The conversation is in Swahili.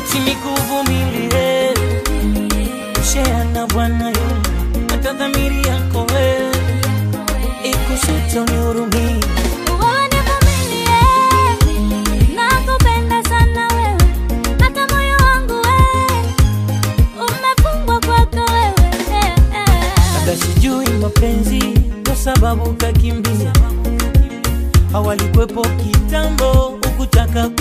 sinikuvumilie shea na Bwana yo hata dhamiri yako we ikusute unihurumie Wewe nivumilie, nakupenda sana wewe, hata moyo wangu wewe umefungwa kwako wewe. Labda sijui mapenzi kwa sababu kakimbia, hawalikwepo kitambo ukutaka